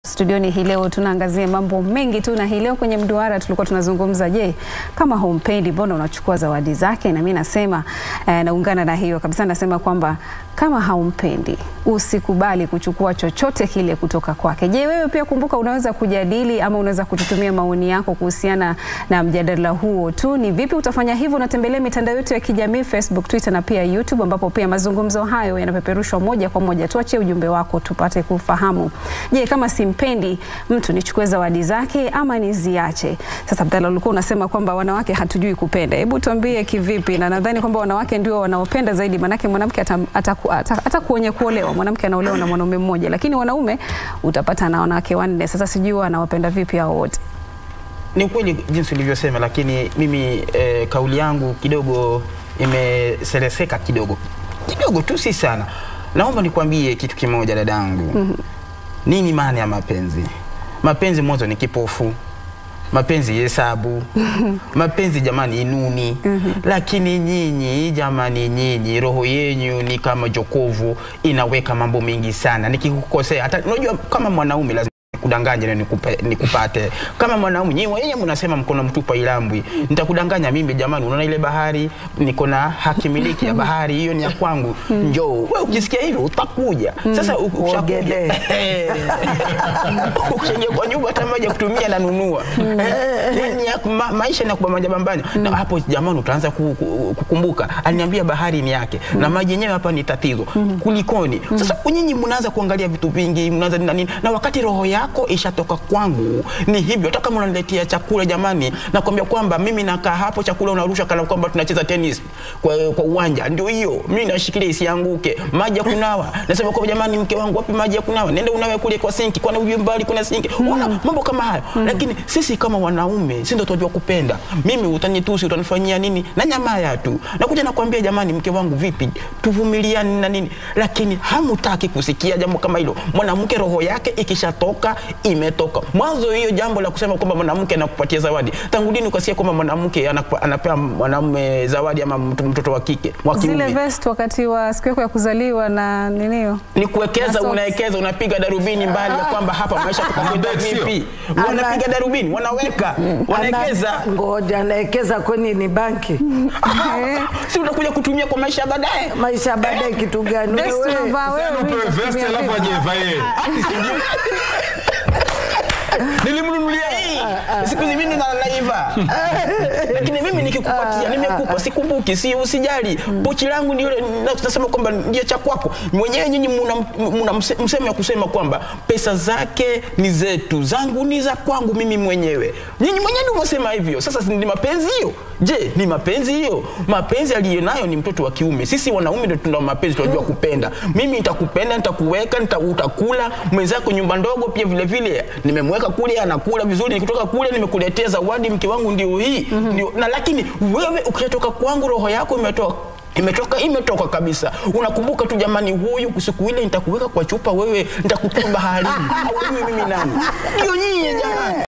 Studioni hii leo tunaangazia mambo mengi tu, na hii leo kwenye mduara tulikuwa tunazungumza, je, kama humpendi mbona unachukua zawadi zake? Na mimi nasema eh, naungana na hiyo kabisa, nasema kwamba kama haumpendi usikubali kuchukua chochote kile kutoka kwake. Je, wewe pia kumbuka, unaweza kujadili ama unaweza kututumia maoni yako kuhusiana na mjadala huo tu. Ni vipi utafanya hivyo? Unatembelea mitandao yetu ya kijamii Facebook, Twitter na pia YouTube, ambapo pia mazungumzo hayo yanapeperushwa moja kwa moja. Tuachie ujumbe wako tupate kufahamu. Je, kama simpendi mtu nichukue zawadi zake ama niziache? Sasa Abdalla, ulikuwa unasema kwamba wanawake hatujui kupenda. Hebu tuambie kivipi? Na nadhani kwamba wanawake ndio wanaopenda zaidi, manake mwanamke hata, hata, hata, hata kuonye kuolewa, mwanamke anaolewa na mwanaume mmoja, lakini wanaume utapata na wanawake wanne. Sasa sijui wanawapenda vipi hao wote. Ni ukweli jinsi ulivyosema, lakini mimi eh, kauli yangu kidogo imeseleseka kidogo kidogo tu, si sana. Naomba nikwambie kitu kimoja dadangu. mm -hmm. Nini maana ya mapenzi? Mapenzi mwanzo ni kipofu, mapenzi hesabu, mapenzi jamani inuni. Lakini nyinyi jamani, nyinyi roho yenyu ni kama jokovu, inaweka mambo mengi sana. Nikikukosea hata unajua, kama mwanaume lazima kudanganya na nikupe, nikupate kama mwanaume. Nyinyi wenyewe mnasema mkono mtupa ilambwi, nitakudanganya mimi jamani. Unaona ile bahari, niko na haki miliki ya bahari hiyo, ni ya kwangu. Njoo wewe, ukisikia hivyo utakuja sasa. Ukishakuja ukishaingia kwa nyumba, hata maji ya kutumia nanunua. Yani ma, maisha ni kubambanya bambanya, na hapo jamani, utaanza ku, ku, kukumbuka aliniambia bahari ni yake na maji yenyewe hapa ni tatizo. Kulikoni sasa? Nyinyi mnaanza kuangalia vitu vingi, mnaanza na nini, na wakati roho yako ishatoka kwangu. Ni hivyo, hata kama unaniletea chakula jamani, nakwambia kwamba mimi nakaa hapo, chakula unarusha kana kwamba tunacheza tennis kwa, kwa uwanja. Ndio hiyo, mimi nashikilia isianguke. Maji ya kunawa, nasema kwa jamani, mke wangu, wapi maji ya kunawa? Nenda unawe kule kwa sinki, kwani ujue mbali kuna sinki. Unaona mambo kama hayo. Lakini sisi kama wanaume, sisi ndio tunajua kupenda. Mimi utanitusi, utanifanyia nini? Na nyama ya tu. Nakuja nakwambia jamani, mke wangu, vipi? Tuvumiliane na nini? Lakini hamutaki kusikia jambo kama hilo. Mwanamke roho yake ikishatoka imetoka mwanzo. Hiyo jambo la kusema kwamba mwanamke anakupatia zawadi, tangu lini ukasikia kwamba mwanamke anapea mwanamume zawadi ama mtoto wa kike wa kiume? Zile vest wakati wa siku yako ya kuzaliwa na ninio, ni kuwekeza, unawekeza, unapiga darubini mbali ya kwamba hapa maisha tukakwenda vipi, wanapiga darubini, wanaweka, wanawekeza. Ngoja nawekeza, kwani ni banki? Si utakuja kutumia kwa maisha baadaye. Maisha baadaye kitu gani? Nilimnunulia hii siku hizi mimi naiva, lakini mimi nikikupatia, nimekupa, sikumbuki, si usijali. Pochi langu ndio nasema kwamba ndio cha kwako mwenyewe. Nyinyi mna msemo ya kusema kwamba pesa zake ni zetu, zangu ni za kwangu mimi mwenyewe. Nyinyi mwenyewe ndio mnasema hivyo. Sasa ni mapenzi hiyo? Je, ni mapenzi hiyo? Mapenzi aliyonayo ni mtoto wa kiume. Sisi wanaume ndio tuna mapenzi, tunajua kupenda. Mimi nitakupenda, nitakuweka, utakula. Mwenzako nyumba ndogo pia vile vile nimemweka kule, anakula vizuri. Nikitoka kule nimekuletea zawadi, mke wangu ndio hii ndio. Na lakini wewe ukishatoka kwangu, roho yako imetoka imetoka imetoka kabisa. Unakumbuka tu jamani, huyu siku ile nitakuweka kwa chupa, wewe nitakutoa baharini. Au mimi nani? Ndio nyinyi jamani.